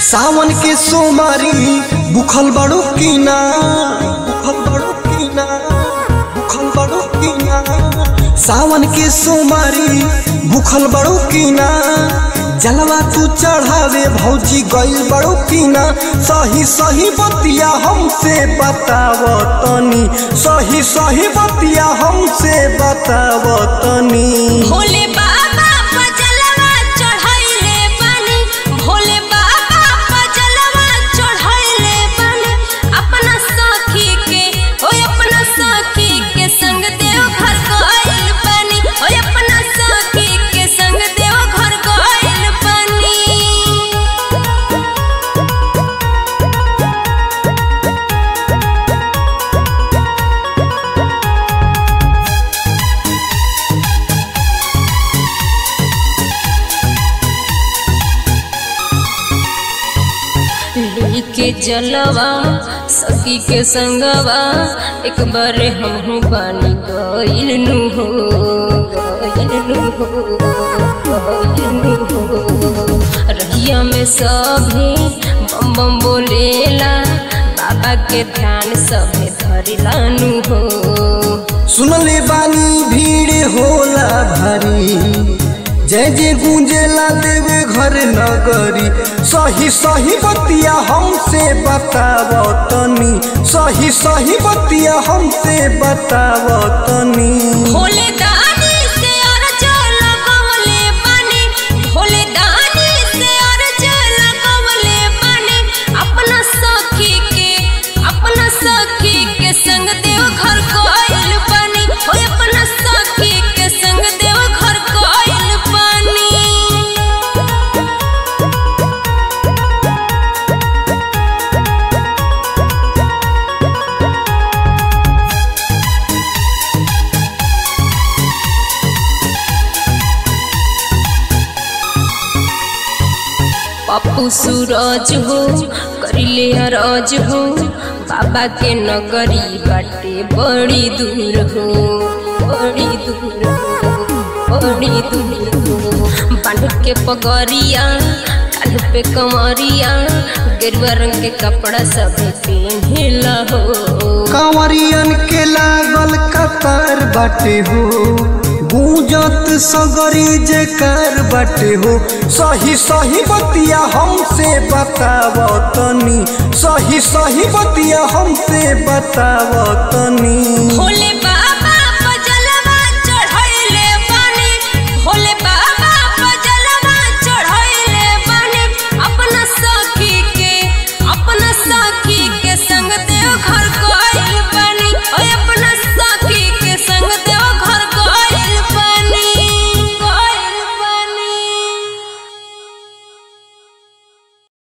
सावन के सोमारी बुखल बड़ो कीना बुखल बड़ो कीना बुखल बड़ो कीना सावन के सोमारी बुखल बड़ो कीना जलवा तू चढ़ावे भौजी गइल बड़ो कीना सही सही बतिया हमसे बताव तनी सही सही बतिया हमसे बताव तनी भोले बाबा पजलवा चढ़ैले बानी भोले बाबा पजलवा चढ़ैले बानी अपना सखी के ओ अपना सखी के संग देव घर गइल बानी ओ अपना सखी के संग देव घर गइल बानी लेके जलवा सखी के संगवा एक बार हम बानी गइल नु हो गइल नु हो गइल नु हो रहिया में सभे बम बम बोलेला बाबा के ध्यान सभे धरिला नु हो सुनले बानी भीड़ होला भारी जय जय गूंजेला देवे घर नगरी सही सही बतिया हमसे बताव तनी सही सही बतिया हमसे बताव तनी भोले दानी से अर्ज लगवले बानी भोले दानी से अर्ज लगवले बानी अपना सखी के अपना सखी के संग देव घर गइल बानी ओ अपना सखी के संग देव घर गइल बानी पप्पू सूरज हो करिले अरज हो बाबा के नगरी बाटे बड़ी दूर हो बड़ी दूर हो बड़ी दूर हो बांध के पगरिया कान पे कमरिया गेरुआ रंग के कपड़ा सब पहनेला हो कांवरियन के लागल कतार बाटे हो गूंजत सगरी जेकर बाटे हो सही सही बतिया हमसे बताव तनी सही सही बतिया हमसे बताव तनी